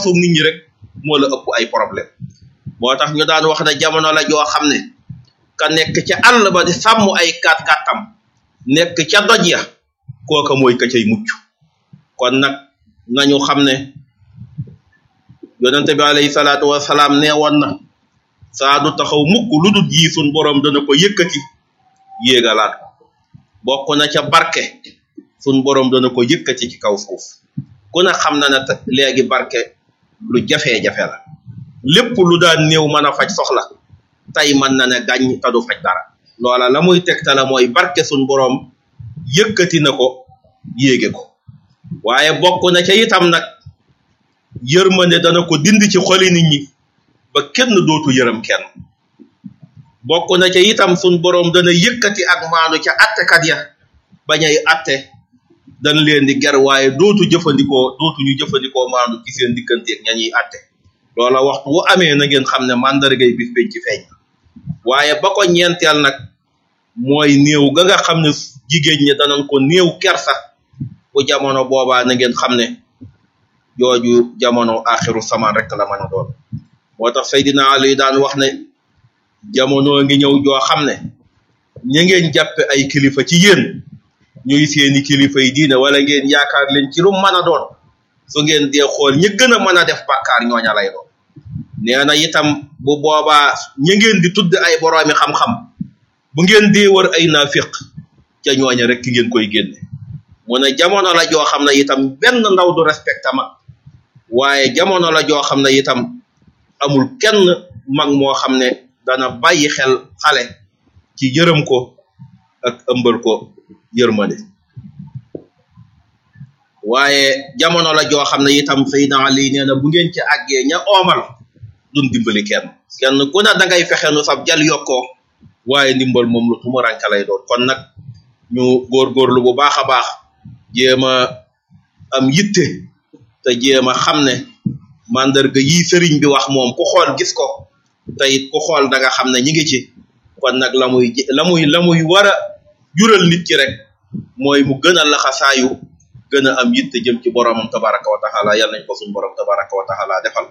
jaxasoo nit ñi rek moo la ëpp ay problème moo tax ñu daan wax ne jamono la joo xam ne ka nekk ca àll ba di sàmm ay kat katam nekk ca doj ya kooka mooy ka cay mucc kon nag nañu xam ne yonente bi alayhi salaatu wasalaam nee woon na saa du taxaw mukk lu dul yi sun borom dana ko yëkkati yéegalaat ko bokk na ca barke sun borom dana ko yëkkati ci kaw suuf ku ne xam na ne léegi barke lu jafe-jafe la lépp lu daan néew mën a faj soxla tey mën na ne gàññ te du faj dara loola la muy tegtala mooy barke sun borom yëkkati na ko yéege ko waaye bokk na ca itam nag yërmande dana ko dindi ci xoli nit ñi ba kenn dootu yërëm kenn bokk na ca itam sun borom dana yëkkati ak maanu ca attekat ya bañay atte dañ leen di ger waaye dootu jëfandikoo dootu ñu jëfandikoo maanu ci seen digganteeg ña ñuy atte loola waxtu wu amee na ngeen xam ne màndargay bis bañ ci feeñ waaye ba ko ñeenteel nag mooy néew ga nga xam ne jigéen ñi danañ ko néew kersa bu jamono boobaa na ngeen xam ne jooju jamono axiru samaan rek la mën a doon moo tax Seydina Ali daan wax ne jamono ngi ñëw joo xam ne ña ngeen jàppe ay kilifa ci yéen ñuy seeni kilifa yi diine wala ngeen yaakaar leen ci lu mën a doon su ngeen dee xool ñi gën a mën a def bàkkaar ñooña lay doon nee na itam bu boobaa ñi ngeen di tudd ay boroomi xam-xam bu ngeen dee wër ay naafiq ca ñooña rek ki ngeen koy génne mu ne jamono la joo xam ne itam benn ndaw du respecté mag waaye jamono la joo xam ne itam amul kenn mag moo xam ne dana bàyyi xel xale ci yërëm ko ak ëmbal ko yërmande waaye jamono la joo xam ne itam Seydina Ali nee na bu ngeen ci àggee ña oomal duñ dimbali kenn kenn ku ne da ngay fexe nu sab jal yokkoo waaye ndimbal moom lu tumuranke lay doon kon nag ñu góorgóorlu bu baax a baax jéem a am yitte te jéem a xam ne mandarga yi sëriñ bi wax moom ku xool gis ko te it ku xool da nga xam ne ñi ngi ci kon nag la muy la muy la muy war a jural nit ki rek mooy mu gën a laxasaayu gën a am yitte jëm ci boromam tabaraka wa taala yal nañ ko suñ borom tabaraka wa taala defal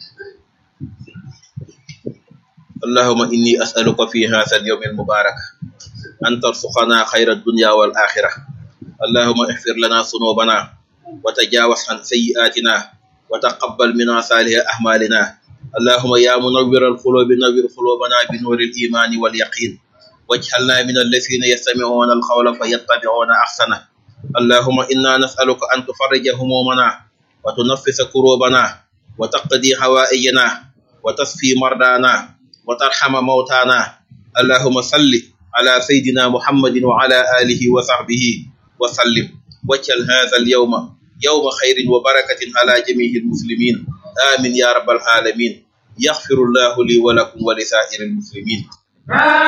اللهم إني أسألك في هذا اليوم المبارك أن ترزقنا خير الدنيا والآخرة اللهم اغفر لنا ذنوبنا وتجاوز عن سيئاتنا وتقبل منا صالح أعمالنا اللهم يا منور القلوب نور قلوبنا بنور الإيمان واليقين واجعلنا من الذين يستمعون القول فيتبعون أحسنه اللهم إنا نسألك أن تفرج همومنا وتنفس كروبنا وتقضي حوائجنا وتصفي مرضانا وترحم موتانا اللهم صل على سيدنا محمد وعلى آله وصحبه وسلم واجعل هذا اليوم يوم خير وبركة على جميع المسلمين آمين يا رب العالمين يغفر الله لي ولكم ولسائر المسلمين